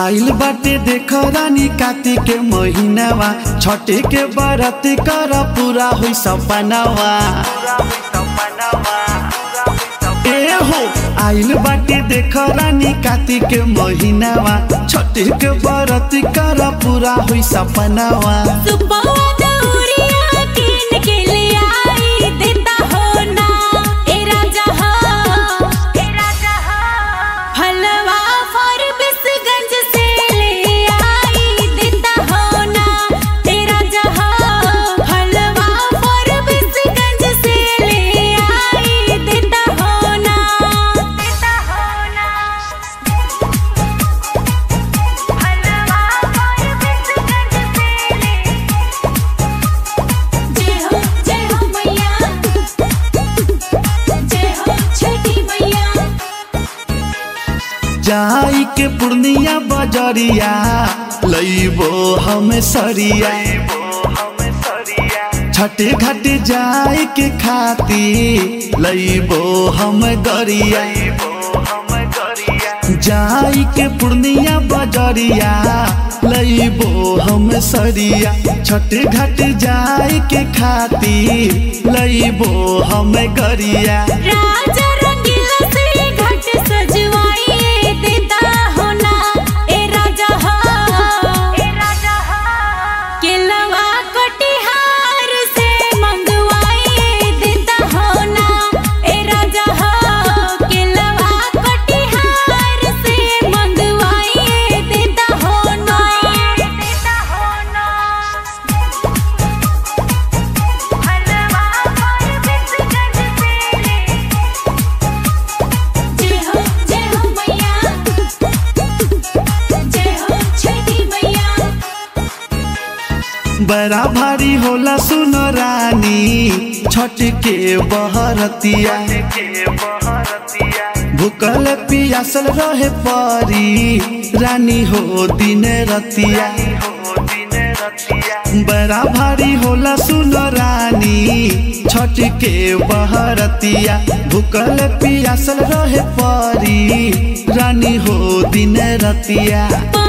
आइल बाटे देख रानी कार्तिक के महीनावा छठे के बरत कर पूरा हुई सपनावा ए हो आइल बाटे देख रानी कार्तिक के महीनावा छठे के बरत कर पूरा हुई सपनावा सुबह दौरिया किन के ले आई देता हो ना ए राजा हो ए राजा हो हलवा फर बिसगंज से ले आई देता हो ना ए राजा हो हलवा फर बिसगंज से ले आई देता हो ना देता हो ना हलवा फर बिसगंज से ले जय हो जय हो मैया जय हो छठी मैया जाई के पूर्णिया बजरिया लईबो हम सरिया छठे घाटे जाए के खाती लईबो हम गरिया जाई के पूर्णिया बजरिया लईबो हम सरिया छठे घाटे जाए के खाती लईबो हम गरिया राजा रंगीला से घाट सजवाइए देता हो ना ए राजा हो ए राजा हो केलवा कटिहार से मंगवाइए देता हो ना ए राजा हो केलवा कटिहार से मंगवाइए देता हो ना देता हो ना हलवा पर बिसगंज से ले जय हो जय हो मैया जय हो छठी मैया बड़ा भारी होला सुन रानी छठ के बहरतिया भूकल पियासल रहे परी रानी हो दिन रतिया बड़ा भारी होला सुन रानी छठ के बहरतिया भूकल पियासल रहे परी रानी हो दिन रतिया पा